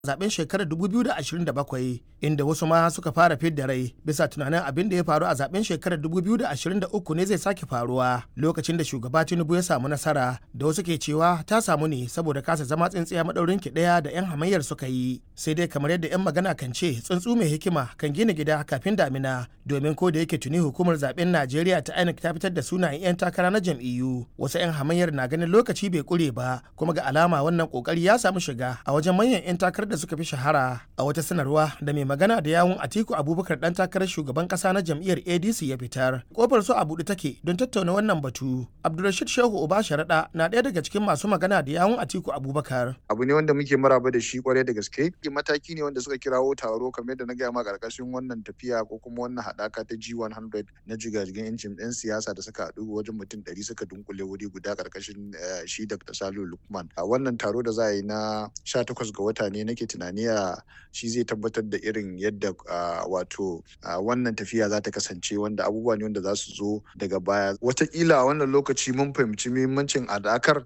zaben shekarar 2027 inda wasu ma suka fara fidda rai bisa tunanin abin da ya faru a zaben shekarar 2023 ne zai sake faruwa lokacin da shugaba tinubu ya samu nasara da wasu ke cewa ta samu ne saboda kasa zama tsintsiya madaurin ki daya da yan hamayyar suka yi sai dai kamar yadda yan magana kan ce tsuntsu mai hikima kan gina gida kafin damina domin ko da yake tuni hukumar zaben najeriya ta inec ta fitar da sunayen yan takara na jam'iyyu wasu yan hamayyar na ganin lokaci bai kure ba kuma ga alama wannan kokari ya samu shiga a wajen manyan yan takarar da suka fi shahara a wata sanarwa da mai magana da yawun atiku abubakar dan takarar shugaban kasa na jam'iyyar adc ya fitar kofar su a buɗe take don tattauna wannan batu abdulrashid shehu uba sharaɗa na ɗaya daga cikin masu magana da yawun atiku abubakar abu ne wanda muke maraba da shi kwarai da gaske mataki ne wanda suka kirawo taro kamar da na gaya ma karkashin wannan tafiya ko kuma wannan haɗaka ta g100 na jigajigan yancin ɗan siyasa da suka haɗu wajen mutum ɗari suka dunkule wuri guda karkashin shi dr salu lukman a wannan taro da za a yi na 18 ga wata ne nake tunani a shi zai tabbatar da irin yadda wato wannan tafiya za ta kasance wanda abubuwa ne wanda za su zo daga baya watakila a wannan lokaci mun fahimci muhimmancin adakar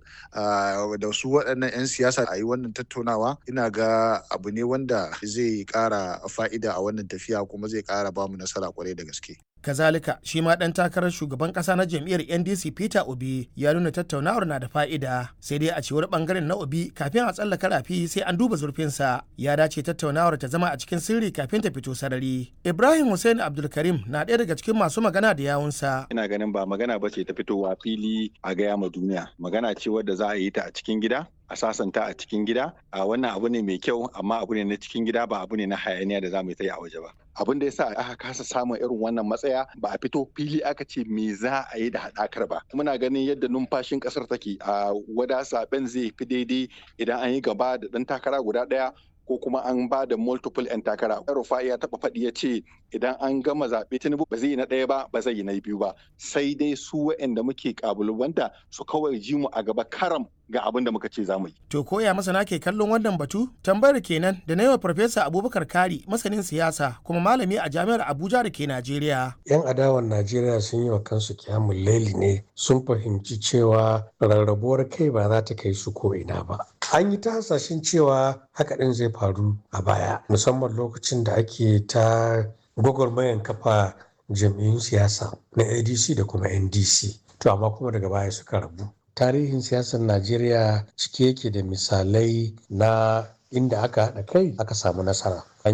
da su waɗannan 'yan siyasa a yi wannan tattaunawa ina ga abu ne wanda zai ƙara fa'ida a wannan tafiya kuma zai ƙara ba mu nasara kwarai da gaske kazalika shi ma dan takarar shugaban kasa na jam'iyyar ndc peter obi ya nuna tattaunawar na da fa'ida sai dai a cewar bangaren na obi kafin a tsallaka rafi sai an duba zurfinsa ya dace tattaunawar ta zama a cikin sirri kafin ta fito sarari ibrahim hussein abdulkarim na ɗaya daga cikin masu magana da yawunsa ina ganin ba magana ba ce ta fitowa fili a gaya ma duniya magana ce wadda za a yi ta a cikin gida a sasanta a cikin gida a wannan abu ne mai kyau amma abu ne na cikin gida ba abu ne na hayaniya da za mu yi a waje ba abin da yasa aka kasa samun irin wannan matsaya ba a fito fili aka ce me za a yi da haɗakar ba muna ganin yadda numfashin ƙasar take a wada zaben zai fi daidai idan an yi gaba da ɗan takara guda ɗaya ko kuma an ba da multiple 'yan takara. Rufa'i ya taɓa faɗi ya ce idan an gama zaɓe Tinubu ba zai yi na ɗaya ba ba zai yi na biyu ba sai dai su waɗanda muke ƙabalubanta su kawai ji mu a gaba karam ga abin da muka ce za mu yi. To koya masana ke kallon wannan batu? Tambayar kenan da na yi wa Farfesa Abubakar Kari masanin siyasa kuma malami a jami'ar Abuja da ke Najeriya. 'Yan adawar Najeriya sun yi wa kansu kyamun laili ne sun fahimci cewa rarrabuwar kai ba za ta kai su ko ina ba. An yi ta hasashen cewa haka ɗin zai faru a baya musamman lokacin da ake ta gwagwarmayan kafa jam'iyyun siyasa na ADC da kuma NDC. To amma kuma daga baya suka rabu. tarihin siyasar najeriya cike yake da misalai na inda aka haɗa kai aka samu nasara